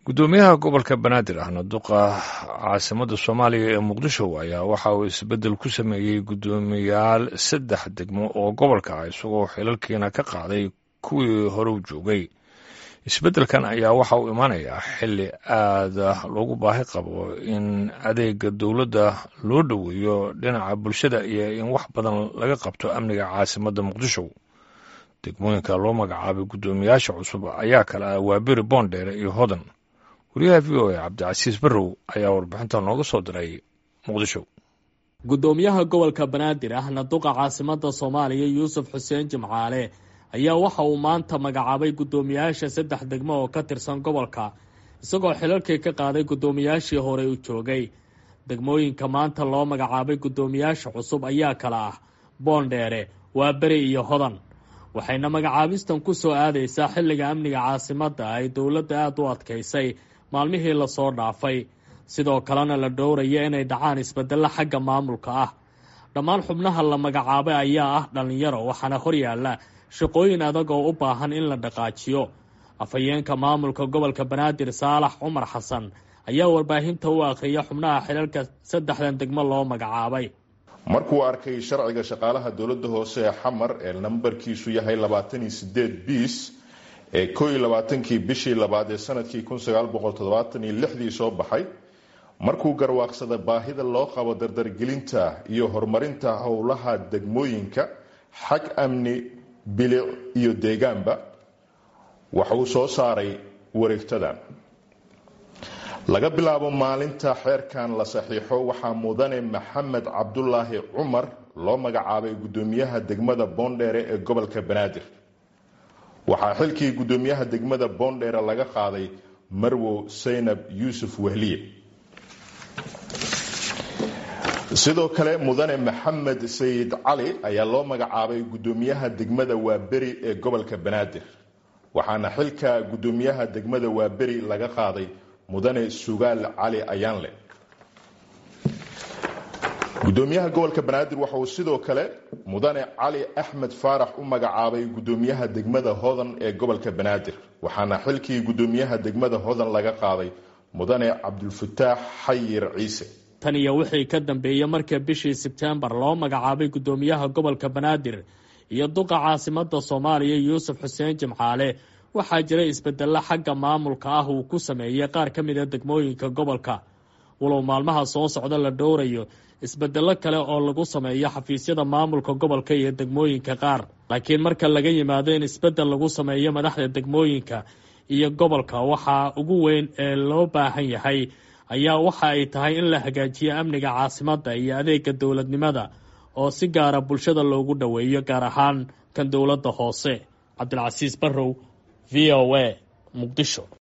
guddoomiyaha gobolka banaadir ahna duqa caasimada soomaaliya ee muqdisho ayaa waxa uu isbeddel ku sameeyey guddoomiyaal saddex degmo oo gobolka ah isagoo xilalkiina ka qaaday kuwii hore u joogay isbeddelkan ayaa waxa uu imaanayaa xilli aada loogu baahi qabo in adeega dowladda loo dhoweeyo dhinaca bulshada iyo in wax badan laga qabto amniga caasimadda muqdisho degmooyinka loo magacaabay guddoomiyaasha cusub ayaa kale ah waaberi boondheere iyo hodan wariyaha v o a cabdicasiis barrow ayaa warbixinta nooga soo diray muqdisho guddoomiyaha gobolka banaadir ahna duqa caasimada soomaaliya yuusuf xuseen jimcaale ayaa waxa uu maanta magacaabay guddoomiyaasha saddex degmo oo ka tirsan gobolka isagoo xilalkii ka qaaday guddoomiyaashii hore u joogay degmooyinka maanta loo magacaabay guddoomiyaasha cusub ayaa kale ah boondheere waaberi iyo hodan waxayna magacaabistan ku soo aadaysaa xilliga amniga caasimadda ay dowladda aada u adkaysay maalmihii lasoo dhaafay sidoo kalena la dhowraya inay dhacaan isbeddello xagga maamulka ah dhammaan xubnaha la magacaabay ayaa ah dhallinyaro waxaana horyaalla shaqooyin adag oo u baahan in la dhaqaajiyo afhayeenka maamulka gobolka banaadir saalax cumar xasan ayaa warbaahinta u akhriya xubnaha xilalka saddexdan degmo loo magacaabay markuu arkay sharciga shaqaalaha dowladda hoose ee xamar ee nambarkiisu yahay labaatan iyo sideed biis ee koo iyo labaatankii bishii labaad ee sanadkii kun sagaal boqol toddobaatan iyo lixdii soo baxay markuu garwaaqsada baahida loo qabo dardargelinta iyo horumarinta howlaha degmooyinka xag amni bilic iyo deegaanba waxa uu soo saaray wareegtadan laga bilaabo maalinta xeerkan la saxiixo waxaa mudane maxamed cabdulaahi cumar loo magacaabay guddoomiyaha degmada boondheere ee gobolka banaadir waxaa xilkii guddoomiyaha degmada boondheere laga qaaday marwow saynab yuusuf wehliye sidoo kale mudane maxamed sayid cali ayaa loo magacaabay guddoomiyaha degmada waaberi ee gobolka banaadir waxaana xilka guddoomiyaha degmada waaberi laga qaaday mudane sugaal cali ayaanle guddoomiyaha gobolka banaadir waxa uu sidoo kale mudane cali axmed faarax u magacaabay guddoomiyaha degmada hodan ee gobolka banaadir waxaana xilkii guddoomiyaha degmada hodan laga qaaday mudane cabdulfataax xayir ciise tan iyo wixii ka dambeeyey marka bishii sebtembar loo magacaabay guddoomiyaha gobolka banaadir iyo duqa caasimada soomaaliya yuusuf xuseen jimcaale waxaa jira isbedello xagga maamulka ah uu ku sameeyey qaar ka mid a degmooyinka gobolka walow maalmaha soo socda la dhowrayo isbedello kale oo lagu sameeyo xafiisyada maamulka gobolka iyo degmooyinka qaar laakiin marka laga yimaado in isbedel lagu sameeyo madaxda degmooyinka iyo gobolka waxaa ugu weyn ee loo baahan yahay ayaa waxa ay tahay in la hagaajiyo amniga caasimadda iyo adeega dowladnimada oo si gaara bulshada loogu dhoweeyo gaar ahaan kan dowladda hoose cabdilcasiis barrow v o a muqdisho